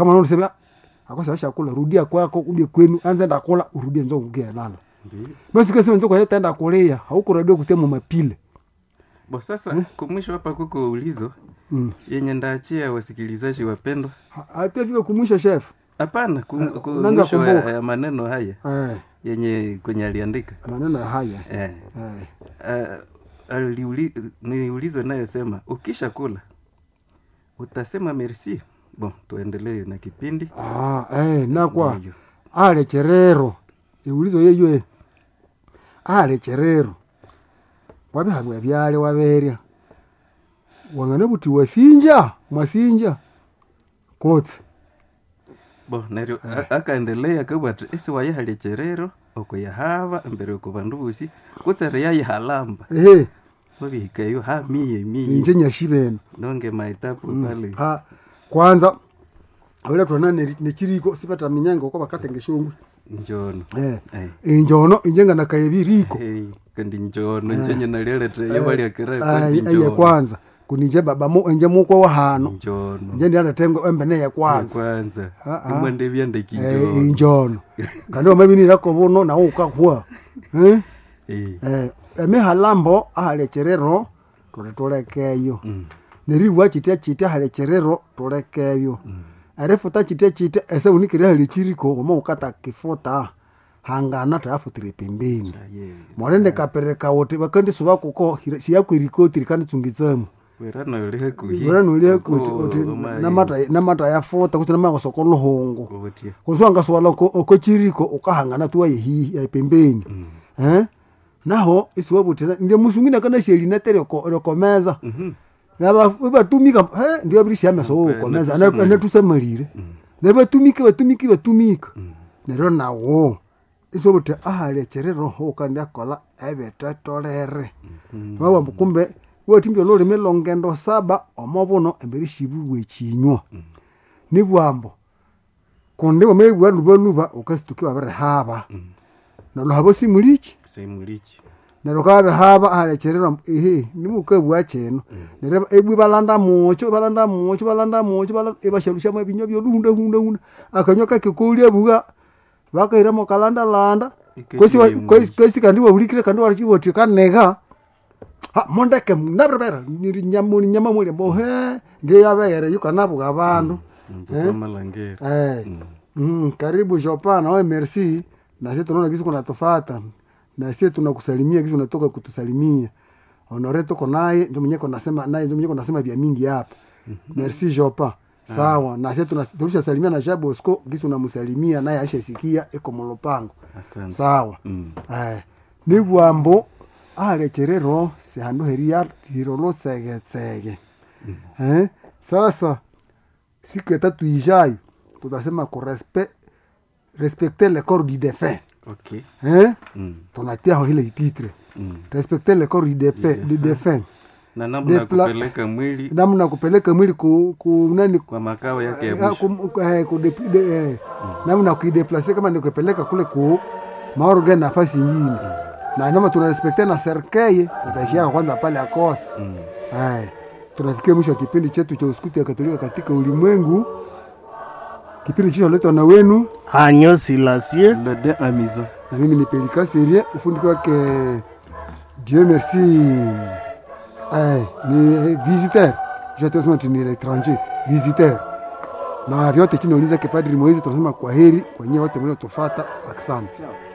kama unasema akosa shakula rudia kwako uje kwenu anza enda kula urudie nzo kugia lala Ndiyo. basi kesi nzo kwa hiyo taenda kulia hauko radio kutema mapile bo sasa kumwisho hapa kuko ulizo mm. yenye ndaachia wasikilizaji wapendwa hatafika kumwisha chef hapana ku- ku- unaanza mwisho kumbuka. ya ya maneno haya eh yenye kwenye aliandika maneno haya eh. eh uh, aliuli, ni ulizo inayosema ukisha kula utasema merci bon tuendelee na kipindi ah eh nakwa Ndiyo. ale cherero iulizo yeywe ale cherero wabihabwa byale waberya wangane buti wasinja mwasinja kotse bo neryo a- akaendelea kabwati esi wayihalya cherero okuyahava embere oku bandu bosi kutsere yayihalamba ehe babihikayo ha miye miye inje nyashibeno nonge maitapu pale ha kwanza awela twana ne- nechiriko sipata minyango ko bakatenge shongwe njono eh Ai. injono injenga nakayebiriko Hey, kandi njono njenye nalilete yabalyakira aye kwanza kuninje baba mu enje mukwe wa hano njono nje ndiandatengo embene ya kwanza kwanza Ah, ah. imwende byandeki Eh, njono injono kandi wamabinirako buno nawo ukahwa eh Eh, eh emihalambo ahalecherero tuli tulekeyo mm, neriwa chitya chitya halecherero tulekeyo erifuta chitya chitya ese unikire halechiriko wama ukata kifuta hangana tayafutire pembeni aye. molende kapereka wote bakandisuba kuko siyakwirikotiri kanditsungitsemo werana uli hakuhi uranulye Uko kuti omayi. namata namata yafuta kuti namakosoko luhungu Ubutia. kusiwangasuwala okochiriko ukahangana tuwa yehihi yapembeni Mm. eh naho isiwe buti ndio musungina kana sheli natere rekomeza Mhm. naba batumika eh ndio biri shame so Mpe, komeza natusamalire. anatusamalire Mm. ne batumike batumiki batumika Mm. neryo nawo isiwe buti ahali cherero ho kandi akola ebetetolere Mm. wawamba kumbe watimbya olulimi longendo saba omobuno emberi shibulwa ekinywa nibwambo kundi wamaibwa nubanuba ukasituki wabirihaba Mm. noluhaba simuliki Simulichi. neryo kabihaba ahalechererwa ehe nimukabwa kino neryo ebwi balanda mucho balanda mucho balanda mucho balanda ebashalushamu ebinywa byoluhundahundahunda akanywa kakikoulya buga bakahiramo kalandalanda Ike kwesi wa- kiwe kwesi kwesi kandi wabulikire kandi walichiwoti kanega ha mondeke nabrebera niri nyamuli nyama muli mbo he ngeyabere yukanabuga abandu Mtoto wa malangeri eh Mm. Mm, karibu Jopana, oe merci. Na sisi tunaona kisi kunatufata. Na sisi tunakusalimia kisi unatoka kutusalimia. Honore tuko naye, ndio mwenyewe kunasema naye ndio mwenyewe kunasema vya mingi hapa. Merci Jopa. Sawa. Na sisi tunas- tulishasalimia na Jean Bosco kisi unamsalimia naye ashasikia eko mulupango. asante Sawa. Mm. Eh. Ni bwambo alecherero sihandu heria tirolo tsege tsege. Eh? Sasa siku ya tatu ijayo tutasema kurespect respecter le corps du défunt okay eh? Mm. tunatia ho ile titre Mm. respecter le corps du défunt du défunt na namna ya Depla- kupeleka mwili namna kupeleka mwili ku, ku nani kwa makao yake ya eh, mwisho ku- eh, ku de- de- eh, namna kuideplace kama ni kupeleka kule ku maorgan nafasi nyingine na nama tunarespekte na serkei tutaishia kwanza pale akosa Mm. Haya, tunafikia mwisho wa kipindi chetu cha uskuti ya Katolika katika ulimwengu. Kipindi chicholetwa na wenu Agneau Silencieux, le de amison na mimi ni Pelika Serie, ufundi wake Dieu merci. Eh, ni eh, visiteur. Je te sema ni l'étranger, visiteur. Na vyote chini uliza ke Padri Moizi tunasema kwa heri kwa nyewe wote mliotufuata. Asante.